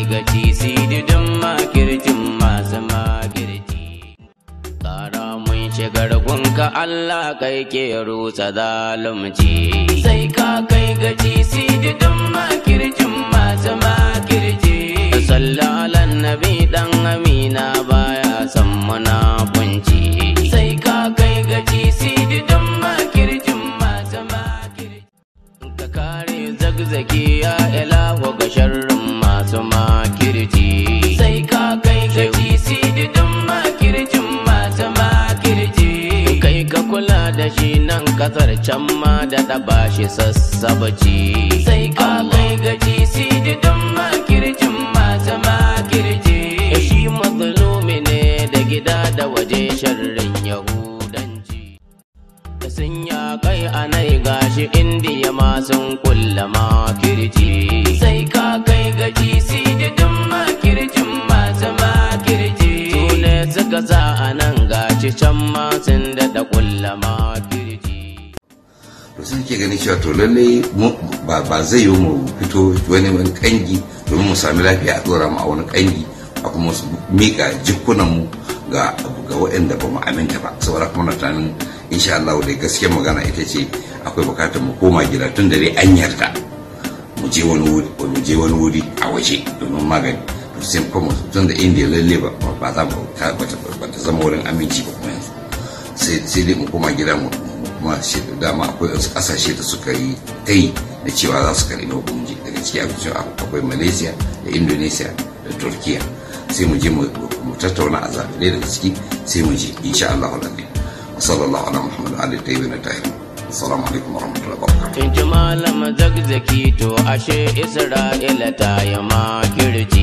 gaci sididin makircin masu makirci Kara mun shigar gunka Allah kai ke rusa zalunci sai ka kai gaci sididin makircin masu makirci sallalan nabi dan amina baya san munafunci sai ka kai gaci sididin makircin masu makirci ka kare zagzaki ya ilahu ga sharrin masu makirci sai ka kai gaci sididin makircin masu makirci kai ka kula da shi nan kasar can ma da ɗaba shi sassabaci sai ka kai gaci sididin makircin masu makirci shi mazlumi ne da gida da waje sharrin yahudanci sun ya kai a nai gashi indiya ma sun kulla makirci sai ka kai gaji sididin makircin masu makirci su ne suka sa a nan gashi can ma sun daɗa kulla makirci to sun ke ganin cewa to lalle mu- ba ba zai yi mu fito wani wani kangi domin mu sami lafiya a dora mu a wani kangi a kuma su mika jikunan mu ga ga waɗanda ba mu aminta ba saboda kuma na tunanin insha Allah dai gaskiyar magana ita ce akwai bukatar mu koma gida tun da dai an yarda mu je wani wuri mu je wani wuri a waje domin magani to sai kuma tun da indiya lalle ba ba za mu ta ba ta zama wurin aminci ba kuma yanzu sai sai dai mu koma gida mu mu kuma shi da dama akwai wasu kasashe da suka yi ta yi da cewa za su karɓi hukunci daga ciki akwai akwai malaysia da indonesia da turkiya sai mu je mu mu tattauna a zaɓe ɗaya daga ciki sai mu je insha Allah rabbi wa sallallahu ala muhammad ali tayyibin tahir assalamu alaikum wa rahmatullahi wa barakatuh in ji malam zagzaki to ashe isra'ila ta yi makirci